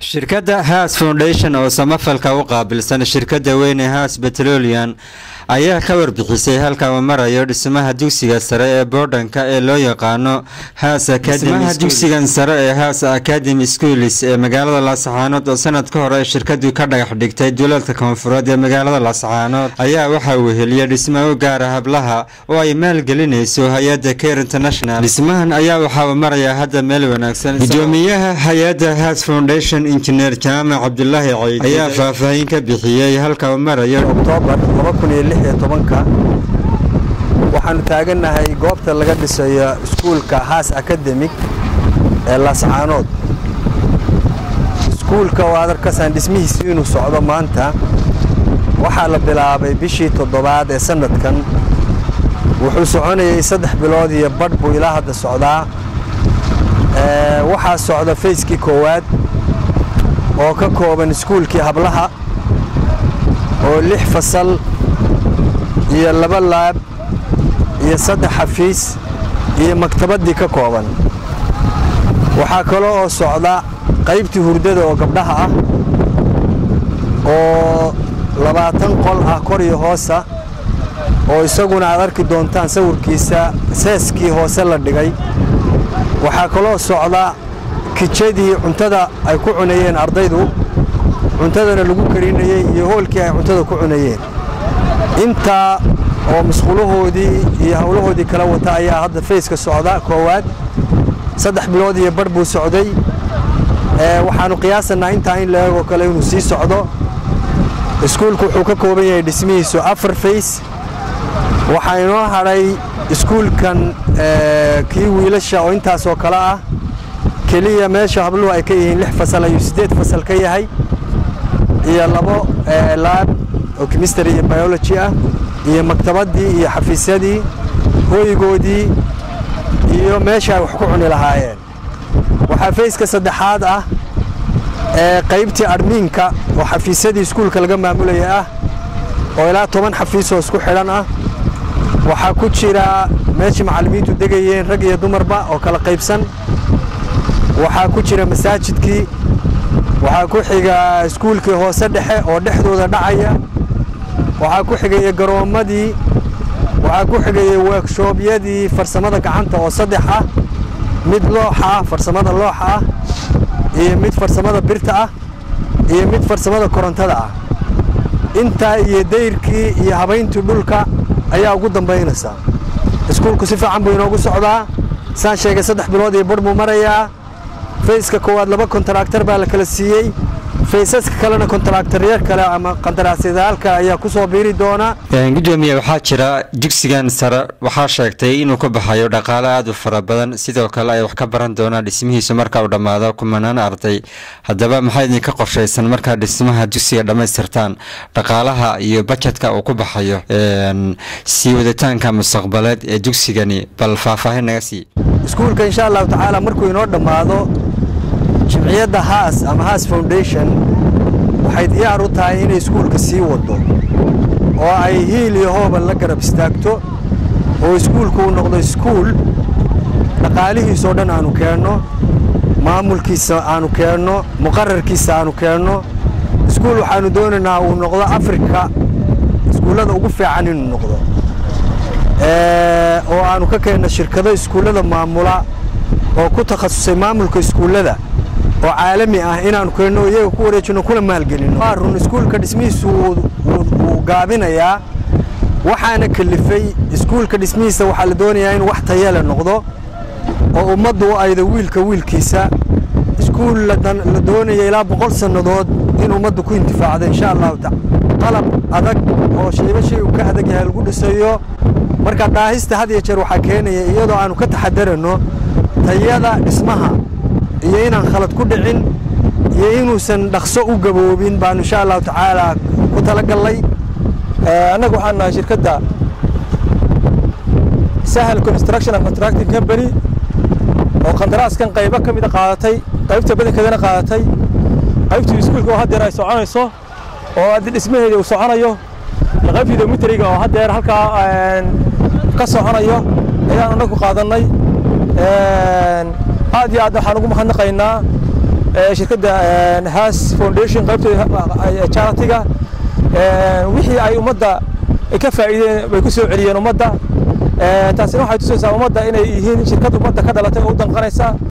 shirkadda haas foundation oo samafalka u qaabilsan shirkadda weyne haas betrolian ayaa ka warbixisay halka uu marayo dhismaha dugsiga sare ee boodhanka ee loo yaqaano haas dhismaha dugsigan sare ee haas academy schools ee magaalada laascaanood oo sanad ka hore shirkadu ka dhagax dhigtay duleedka koonfureed ee magaalada laascaanood ayaa waxaa weheliyay dhismo u gaara hablaha oo ay maalgelinayso hay-adda care international dhismahan ayaa waxaa uu marayaa hadda meel wanaagsan gudoomiyaha hay-adda haas foundation injineer jaamac cabdulaahi ciid ayaa faahfaahin ka bixiyey halka uu marayo oktoobar waxaanu taagannahay goobta laga dhisayo iskuulka haas akademig ee laascaanood iskuulka oo aad arkasaan dhismihiisii inuu socdo maanta waxaa la bilaabay bishii toddobaad ee sannadkan wuxuu soconayay saddex bilood iyo badh buu ilaa hadda socdaa waxaa socda fayskii koowaad oo ka kooban iskuulkii hablaha oo lix fasal iyo laba laab iyo saddex xafiis iyo maktabaddii ka kooban waxaa kaloo oo socda qaybtii hurdada oo gabdhaha ah oo labaatan qol ah kor iyo hoosa oo isaguna aad arki doontaan sawirkiisa seeskii hoose la dhigay waxaa kaloo socda kijadii cuntada ay ku cunayeen ardaydu cuntadana lagu karinayey iyo hoolkii ay cuntada ku cunayeen intaa oo masquulahoodii iyo howlahoodii kala wata ayaa hadda fayska socda koowaad saddex bilood iyo badh buu socday waxaannu qiyaasanaa intaa in la eegoo kale inuu sii socdo iskuulku wuxuu ka kooban yahay dhismihiisu afar fays waxaa inoo hadhay iskuulkan kii wiilasha oo intaasoo kale ah keliya meesha habluhu ay ka yihiin lix fasal ayuu siddeed fasal ka yahay iyo labo laab oo chemistry iyo biology ah iyo maktabaddii iyo xafiisyadii hooygoodii iyo meesha ay wax ku cuni lahaayeen waxaa fayska saddexaad ah ee qaybtii admiinka oo xafiisyadii iskuulka laga maamulaya ah oo ilaa toban xafiisoo isku xidhan ah waxaa ku jira meeshii macallimiintu degayeen rag iyo dumarba oo kala qaybsan waxaa ku jira masaajidkii waxaa ku xiga iskuulkii hoose dhexe oo dhexdooda dhacaya waxaa ku xigaya garoommadii waxaa ku xigaya weekshoobiyadii farsamada gacanta oo saddex ah mid looxa ah farsamada looxa ah iyo mid farsamada birta ah iyo mid farsamada korontada ah intaa iyo dayrkii iyo habayntii dhulka ayaa ugu dambaynaysa iskuulku si fiican buu inoogu socdaa saan sheegay saddex bilood iyo badh buu marayaa fayska koowaad laba kontaraaktar baa la kala siiyey faysaska kalena kontaraaktarya kale ama qandaraasyadaal kale ayaa ku soo biiri doona gudoomiye waxaa jira dugsigan sare waxaa sheegtay inuu ka baxayo dhaqaale aad u fara badan sidoo kale ay wax ka baran doonaan dhismihiisu marka uu dhammaado kumanaan arday haddaba maxaa idinka qorshaysan markaa dhismaha dugsiga dhammaystirtaan dhaqaalaha iyo bajetka uu ku baxayo sii waditaanka mustaqbaleed ee dugsigani bal faahfaahin naga sii iskuulka insha allahu tacaala markuu inoo dhammaado jimciyadda haas ama haas foundation waxay diyaar u tahay inay iskuulka sii waddo oo ay hiil iyo hooban la garab istaagto oo iskuulku uu noqdo iskuul dhaqaalihiisoo dhan aanu keenno maamulkiisa aanu keenno muqararkiisa aanu keenno iskuul waxaannu doonaynaa uu noqdo afrika iskuullada ugu fiican inuu noqdo oo aanu ka keenno shirkado iskuullada maamula oo ku takhasusay maamulka iskuullada oo caalami ah inaanu keenno iyaga ku wareejinno kuna maalgelinno waa run iskuulka dhismihiisu wuu gaabinayaa waxaana kelifay iskuulka dhismihiisa waxaa la doonayaa inuu wax tayale noqdo oo ummaddu u aydo wiilka wiilkiisa iskuul la doonaya ilaa boqol sannadood in ummaddu ku intifaacdo insha allahu taala qalab adag oo shayba shay uu ka adag yahay lagu dhisayo marka dhaahista had iyo jeer waxaa keenaya iyadoo aanu ka taxadarano tayada dhismaha iyo inaan khalad ku dhicin iyo inuusan dhaqso u gaboobin baanu insha allahu tacaala ku talagallay annaga waxaan nahay shirkadda sahal construction and contracting company oo qandaraaskan qaybo ka mida qaadatay qaybta badankeedana qaadatay qaybtii iskuulka oo haddeer ay soconayso oo haddi dhismaheeda uu soconayo iyo qaybtii domitriga oo haddeer halkaa ka soconayo ayaan annagu qaadannay aad iyo aad waxaan ugu mahadnaqaynaa shirkadda has foundation qaybtooda charitiga wixii ay ummadda ka faa'iideen bay ku soo celiyeen ummadda taasina waxay tusaysaa ummadda inay yihiin shirkad ummadda ka dhalatay oo u danqanaysa